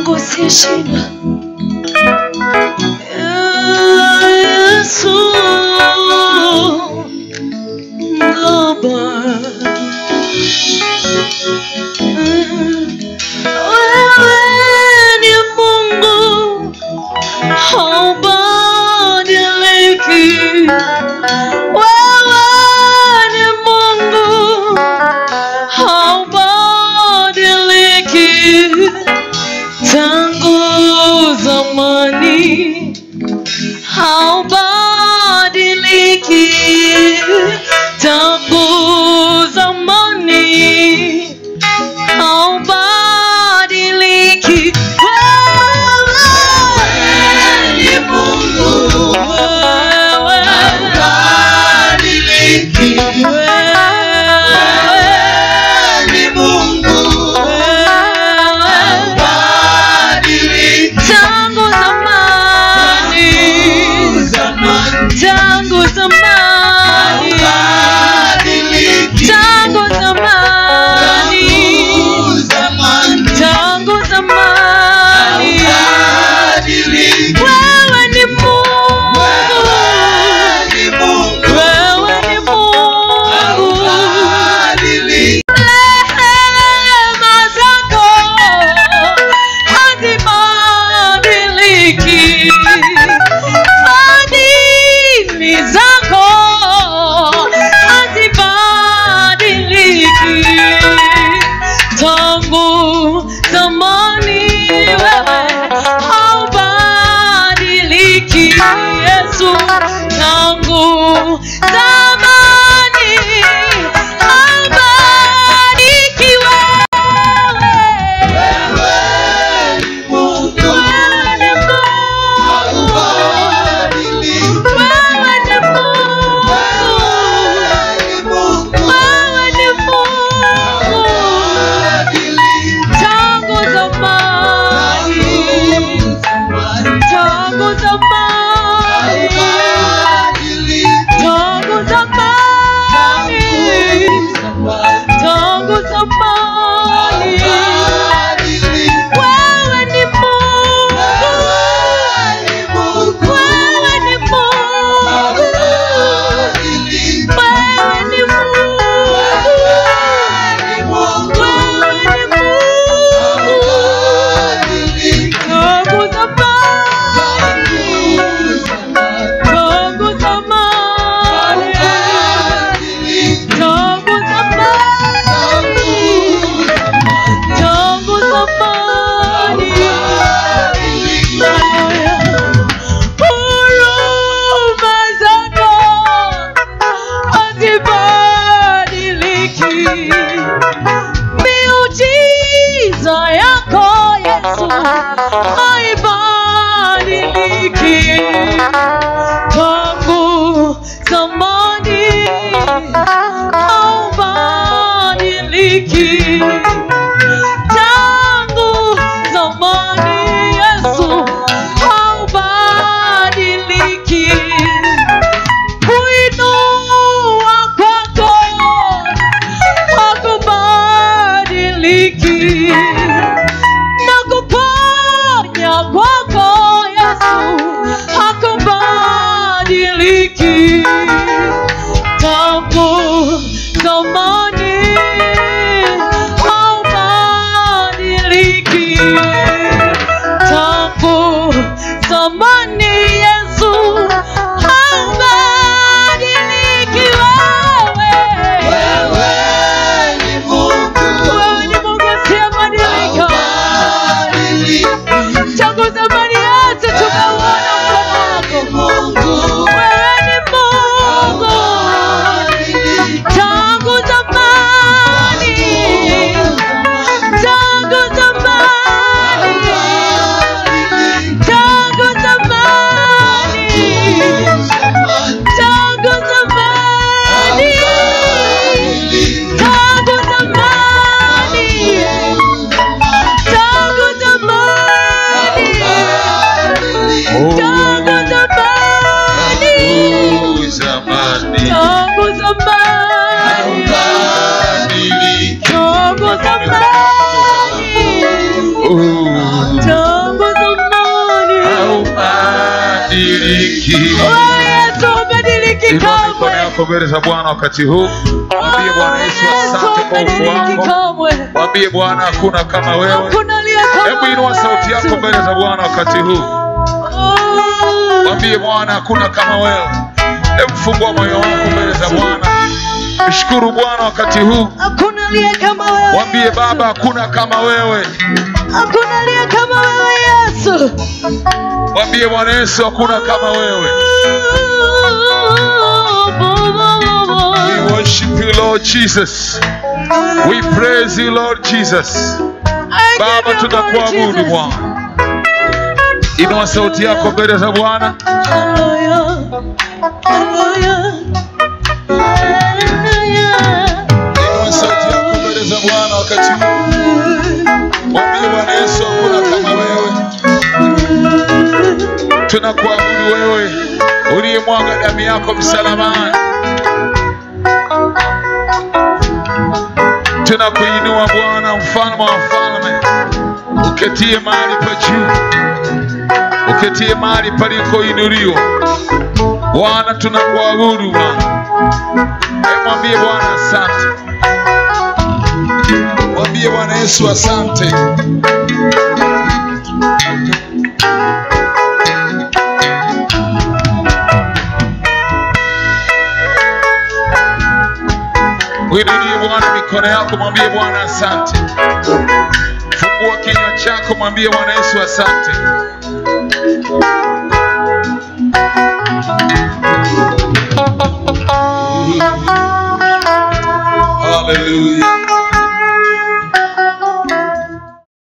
Mungu asiyeshindwa. Yesu Baba, wewe ni Mungu haubadiliki. Wewe ni Mungu haubadiliki tangu zamani haubadiliki tangu zamani haubadiliki wewe ni Mungu wewe tangu zamani tangu zamani tangu zamani tangu zamani wewe ni Mungu wewe ni Mungu rehema zako hazibadiliki, fadhili zako hazibadiliki. Tangu zamani wewe haubadiliki, Yesu. Tangu zamani haubadiliki wewe. Wewe ni Mungu, wewe ni Mungu, wewe ni Mungu, wewe ni Mungu. Tangu zamani, tangu zamani, tangu zamani, tangu zamani. Huruma zako hazibadiliki, miujiza yako Yesu haibadiliki. Tangu zamani haubadiliki tangu zamani Yesu haubadiliki. Kuinua kwako hakubadiliki, na kuponya kwako Yesu hakubadiliki tangu zamani haubadiliki tangu zamani Yesu haubadiliki wewe wewe ni Mungu asiyebadilika tangu zamani yote tumeuona mkono wako wewe ni Mungu tangu zamani tangu zamani ubadiliki. Wewe Yesu ubadiliki Inua mikono kamwe. yako mbele za Bwana wakati huu. Mwambie Bwana Yesu Yesu asante kwa ubadiliki uwepo wako. kamwe. Mwambie Bwana hakuna kama wewe. Hakuna aliye kama Hebu inua wewe, sauti yako Yesu. mbele za Bwana wakati huu. Oh. Mwambie Bwana hakuna kama wewe. Hebu fungua moyo wako mbele za Bwana. Mshukuru Bwana wakati huu. Hakuna aliye kama wewe. Mwambie Yesu. Baba hakuna kama wewe. Hakuna aliye kama wewe Yesu. Mwambie Bwana Yesu hakuna kama wewe. We worship you Lord Jesus. We praise you Lord Jesus. Baba tunakuabudu Bwana. Inua sauti yako mbele za Bwana. Inua sauti yako mbele za Bwana wakati huu. Mwambie Bwana Yesu hakuna kama wewe. Tunakuabudu wewe uliyemwaga damu yako msalabani. Tunakuinua Bwana, mfalme wa wafalme, uketie mahali pa juu, uketie mahali palikoinuliwa. Bwana, tunakuabudu Bwana. Hebu Mwambie Bwana asante, mwambie Bwana Yesu asante. Mwinulie Bwana mikono yako, mwambie Bwana asante. Fungua kinywa chako, mwambie Bwana Yesu asante. Hallelujah.